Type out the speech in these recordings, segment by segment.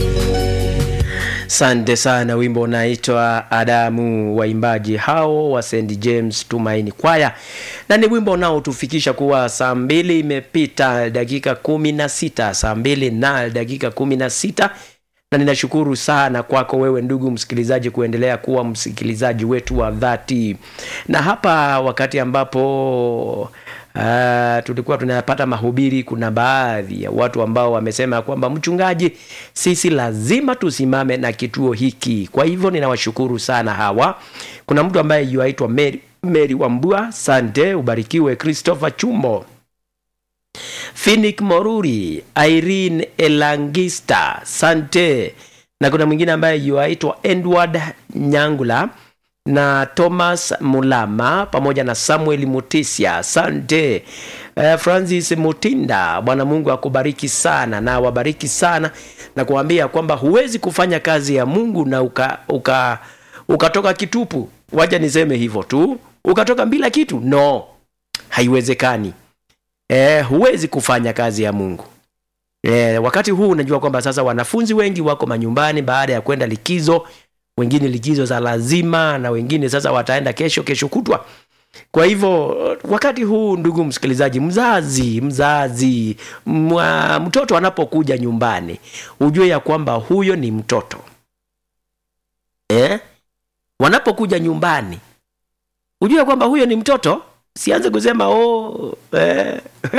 Sante sana, wimbo unaitwa Adamu, waimbaji hao wa St James Tumaini Kwaya, na ni wimbo unaotufikisha kuwa saa mbili imepita dakika kumi na sita saa mbili na dakika kumi na sita na ninashukuru sana kwako wewe ndugu msikilizaji kuendelea kuwa msikilizaji wetu wa dhati, na hapa wakati ambapo Uh, tulikuwa tunapata mahubiri. Kuna baadhi ya watu ambao wamesema kwamba mchungaji, sisi lazima tusimame na kituo hiki. Kwa hivyo ninawashukuru sana hawa. Kuna mtu ambaye yuaitwa Mary, Mary Wambua, sante, ubarikiwe. Christopher Chumbo, Phoenix Moruri, Irene Elangista, sante, na kuna mwingine ambaye yuaitwa Edward Nyangula na Thomas Mulama pamoja na Samuel Mutisia, asante. Uh, Francis Mutinda, Bwana Mungu akubariki sana na wabariki sana na kuambia kwamba huwezi kufanya kazi ya Mungu na uka, uka, ukatoka kitupu. Wacha niseme hivyo tu, ukatoka bila kitu, no, haiwezekani. Eh, huwezi kufanya kazi ya Mungu. Eh, wakati huu unajua kwamba sasa wanafunzi wengi wako manyumbani baada ya kwenda likizo wengine likizo za lazima na wengine sasa wataenda kesho kesho kutwa. Kwa hivyo wakati huu, ndugu msikilizaji, mzazi mzazi mwa, mtoto anapokuja nyumbani ujue ya kwamba huyo ni mtoto eh? Wanapokuja nyumbani ujue ya kwamba huyo ni mtoto. Sianze kusema oh, eh,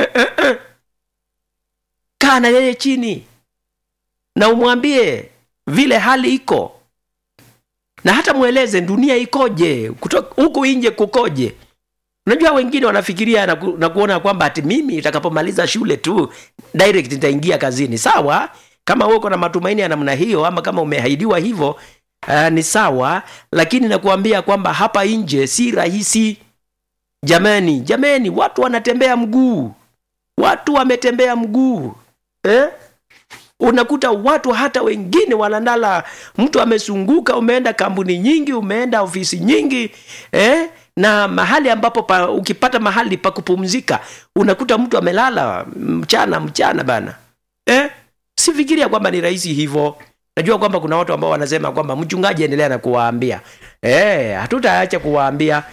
kaa na yeye chini na umwambie vile hali iko na hata mweleze dunia ikoje, huku nje kukoje. Unajua wengine wanafikiria na, ku, na kuona kwamba ati mimi nitakapomaliza shule tu direct nitaingia kazini. Sawa, kama uko na matumaini ya namna hiyo, ama kama umeahidiwa hivyo, uh, ni sawa, lakini nakuambia kwamba hapa nje si rahisi. Jamani, jamani, watu wanatembea mguu, watu wametembea mguu eh? Unakuta watu hata wengine wanalala, mtu amesunguka, umeenda kampuni nyingi, umeenda ofisi nyingi eh? na mahali ambapo pa, ukipata mahali pa kupumzika unakuta mtu amelala mchana mchana bana eh? Sifikiria kwamba ni rahisi hivyo. Najua kwamba kuna watu ambao wanasema kwamba mchungaji, endelea na kuwaambia eh, hatutaacha kuwaambia